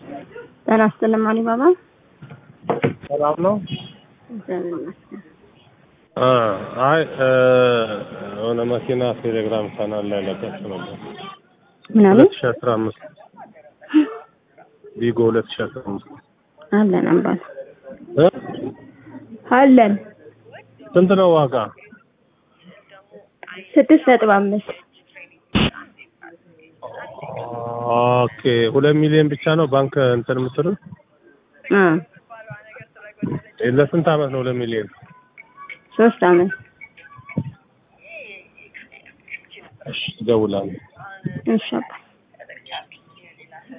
ጤና ይስጥልኝ አሊባባ። ሰላም ነው። እግዚአብሔር ይመስገን። አ አይ የሆነ መኪና ቴሌግራም ቻናል ላይ ለቀቅ ነበር። ምናምን ሁለት ሺህ አስራ አምስት ቪጎ ሁለት ሺህ አስራ አምስት አለን አምባል እ አለን ስንት ነው ዋጋ? ስድስት ነጥብ አምስት ኦኬ ሁለት ሚሊዮን ብቻ ነው ባንክ እንትን የምትሉት? አ ለስንት አመት ነው ሁለት ሚሊዮን? ሶስት አመት እሺ እደውላለሁ። እሺ አባ